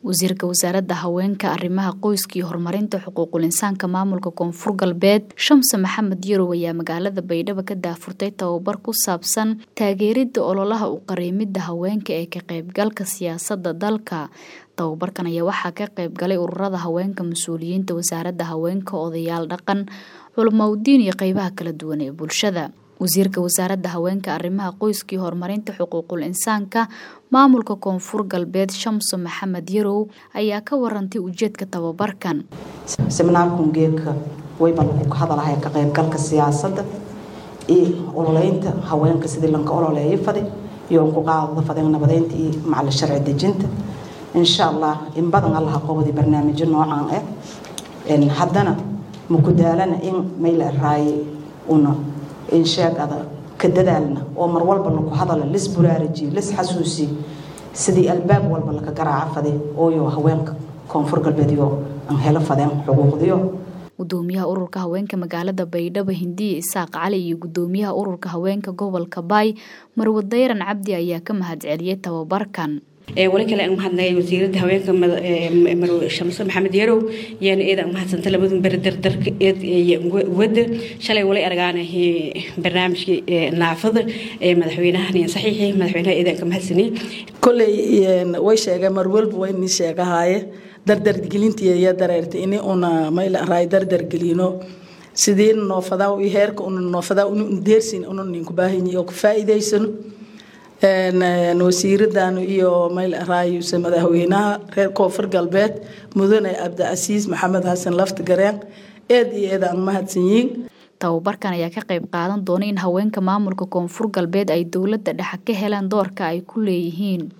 wasiirka wasaaradda haweenka arrimaha qoyska iyo horumarinta xuquuqul insaanka maamulka koonfur galbeed shamse maxamed yarow ayaa magaalada baydhabo ka daafurtay tababar ku saabsan taageeridda ololaha u qariimidda haweenka ee ka qaybgalka siyaasadda dalka tababarkan ayaa waxaa ka qayb galay ururada haweenka mas-uuliyiinta wasaaradda haweenka odayaal dhaqan culamaudiin iyo qeybaha kala duwan ee bulshada wasiirka wasaaradda haweenka arrimaha qoyska iyo horumarinta xuquuqul insaanka maamulka koonfur galbeed shamso maxamed yarow ayaa ka warantay ujeedka tababarkan seminaarkun geedka wayba lagu ka hadalahay ka qaybgalka siyaasadda iyo ololeynta haweenka sidii lanka ololeeyo fadi iyo ku qaadada fadeen nabadeynta iyo macalin sharci dejinta insha allah in badan allaha qobadi barnaamijyo noocan ah haddana maku daalana in mayla raaye una in sheegada ka dadaalna oo mar walba laku hadala lis buraarajiye lis xasuusiye sidii albaab walba laka garaaca fade ooyo haweenka koonfur galbeedyo aan helo fadeen xuquuqdiyo gudoomiyaha ururka haweenka magaalada baydhabo hindiya isaaq cali iyo gudoomiyaha ururka haweenka gobolka baay marwad dayran cabdi ayaa ka mahadceliyey tababarkan wali kale aan mahadnaqay wasiiradda haweenka marwe shamse maxamed yarow yaana eeda aan mahadsanta labadun beri dardarka eed wada shalay wali argaanahay barnaamijkii naafada ee madaxweynahan saxiixi madaxweynaha eedaan ka mahadsanay kolley way sheegeen mar walba way ni sheegahaaye dardargelintii iyo dareerta ini una mayla raay dardargelino sidii noofadaa iyo heerka una noofadaa unu deersin una ninku baahanyi oo ku faa'iidaysano wasiiradan iyo mayl raayuse madaxweynaha reer koonfur galbeed mudane cabdicasiis maxamed xasan lafti gareen eed iyo eed aan mahadsan yihiin tababarkan ayaa ka qayb qaadan doona in haweenka maamulka koonfur galbeed ay dowladda dhexe ka helaan doorka ay ku leeyihiin